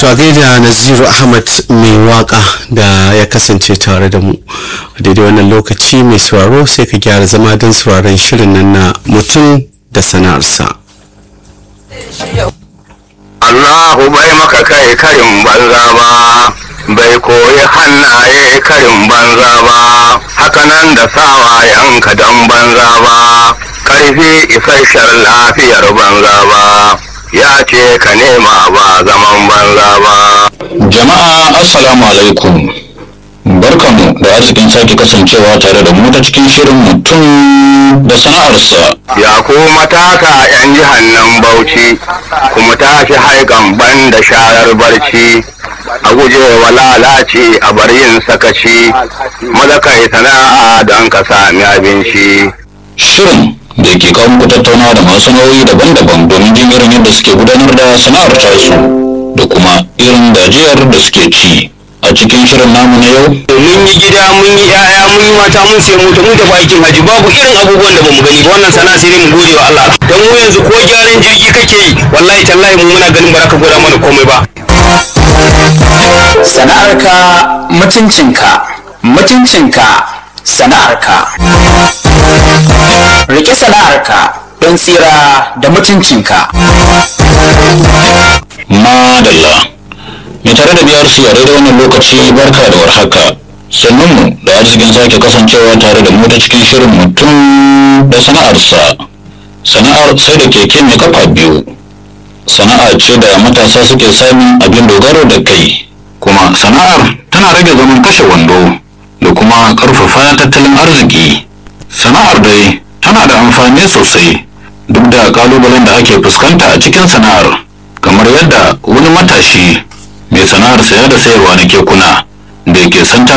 to a gaida naziru ahmad mai waka da ya kasance tare da mu a daidai wannan lokaci mai sauraro sai ka gyara zama don sauraron shirin nan na mutum da sana'arsa Allahu bai maka kai karin banza ba bai koyi hannaye karin banza ba hakanan da sawayenka don banza ba karfi isasshen lafiyar banza ba ya ce ka nema ba zaman banza ba Jama'a Assalamu alaikum. Barkanmu da arzikin sake kasancewa tare da mu ta cikin shirin mutum da sana'arsa. ya ku matasa 'yan jihar nan bauchi kuma tashi haikan ban da sharar barci a guje wa lalace a bar yin sakaci maza kai sana'a don ka sami abinci Shirin da ke kawo muku tattaunawa da masu nauyi daban-daban domin jin irin yadda suke gudanar da sana'ar tasu da kuma irin gajiyar da suke ci. A cikin shirin namu na yau, mun yi gida mun yi yaya mun yi mata mun sai mota mun tafi aikin haji babu irin abubuwan da bamu gani ba wannan sana'a sai dai mu gode wa Allah dan mu yanzu ko gyaran jirgi kake yi wallahi tallahi mu muna ganin baraka gwada mana komai ba sana'arka mutuncinka mutuncinka sana'arka rike sana'arka don tsira da mutuncinka madalla. Mai tare da biyar su a daidai wannan lokaci barka da warhaka. Sannunmu da arzikin sake kasancewa tare da mu ta cikin shirin mutum da sana'arsa. Sana'ar sai da keke mai kafa biyu. Sana'a ce da matasa suke samun abin dogaro da kai. Kuma sana'ar tana rage zaman kashe wando da kuma ƙarfafa tattalin arziki. Sana'ar dai tana da amfani sosai duk da ƙalubalen da ake fuskanta a cikin sana'ar. kamar yadda wani matashi mai sana'ar saya da sayarwa na kekuna da ke santa